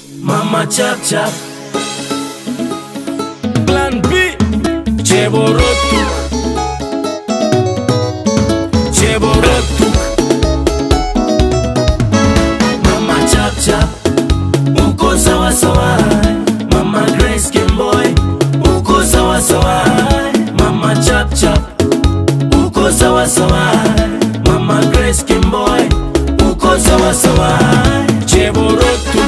Mama chap chap Plan B Cheborotuk Cheborotuk Mama chap chap Uko sawa sawa Mama Grace Kimboy Uko sawa sawa Mama chap chap Uko sawa sawa Mama Grace Kimboy Uko sawa sawa Cheborotuk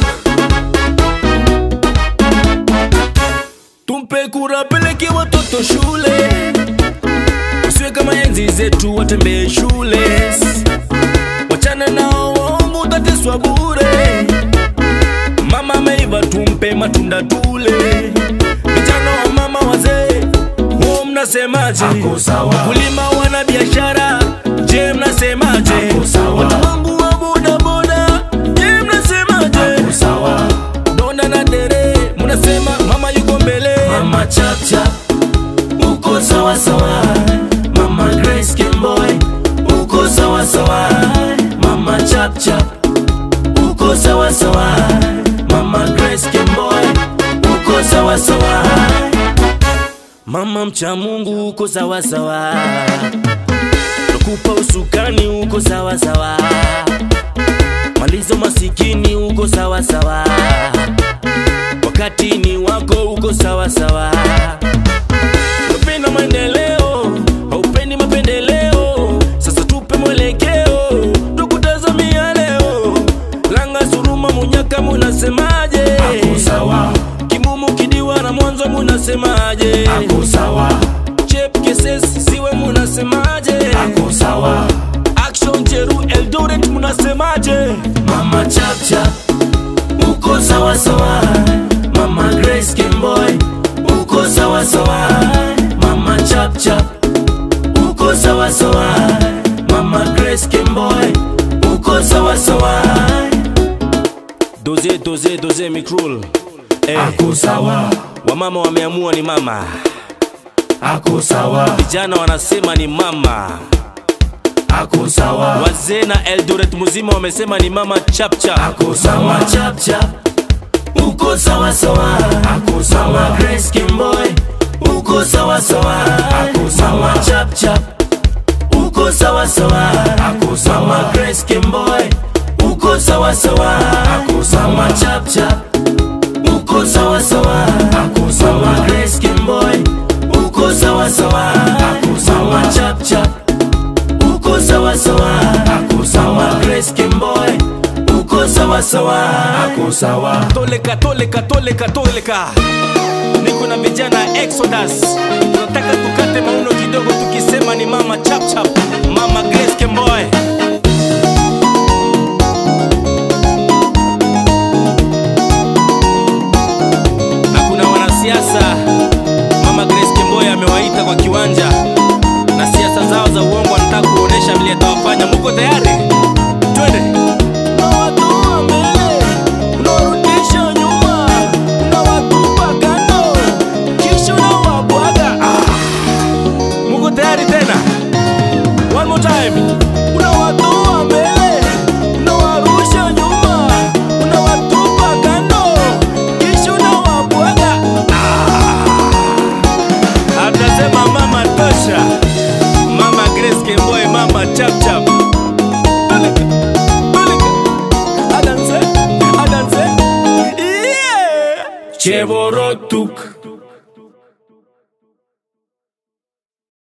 Tumpe kura peleke watoto shule, usiwe kama enzi zetu watembee shule, wachana nao waongo, utateswa bure. Mama ameiva, tumpe matunda tule. Vijana wa mama wazee, huo mnasemaje? Wakulima wana biashara, je, mnasemaje? Watu wangu wa bodaboda, je, mnasemaje? Dona na dere munasema mama yuko mbele mama chap chap uko sawa sawa mama Grace Kimboy uko sawa sawa mama chap chap uko sawa sawa mama Grace Kimboy uko sawa sawa mama mcha Mungu uko sawa sawa nakupa usukani uko sawa sawa malizo masikini uko sawa sawa wakati ni wako uko sawa sawa unapenda maendeleo haupendi mapendeleo sasa tupe mwelekeo tukutazamia leo langa suruma munyaka munasemaje kimumu kidiwa na mwanzo munasemaje chep keses siwe munasemaje action jeru eldoret munasemaje mama chap chap uko sawa sawa mama grace kimboy uko sawa sawa mama chap chap uko sawa sawa mama grace kimboy uko sawa sawa doze doze doze mikrul eh, Ako sawa, wamama wameamua ni mama ako sawa, vijana wanasema ni mama ako sawa, wazee na eldoret mzima wamesema ni mama chapchap ako sawa, chap chap uko sawa sawa ako sawa, Grace Kimboy uko sawa sawa Ako sawa. Mama chap chap uko sawa sawa Ako sawa. Mama Grace Kimboy uko sawa sawa Ako sawa. Mama chap chap uko sawa sawa Ako sawa. Mama Grace Kimboy uko sawa sawa Ako sawa. Mama chap chap uko sawa sawa Ako sawa. Mama Grace Kimboy uko sawa sawa ako sawa, toleka toleka toleka toleka niko na vijana exodus tunataka tukate mauno kidogo tukisema ni mama chapchap mama grace kemboy na kuna wanasiasa mama grace kemboy amewaita kwa kiwanja na siasa zao za uongo wanataka kuonesha vile atawafanya muko tayari twende Unawatoa mbele, unawarudisha nyuma, unawatupa kando, kisha unawabwaga. Ah, muko tayari tena? One more time. Unawatoa mbele, unawarusha nyuma, unawatupa kando, kisha unawabwaga. Ah, atasema mama tosha, mama Grace Kemboy, mama chap chap. Peleka, peleka. Adanse, adanse. Yeah. Cheborotuk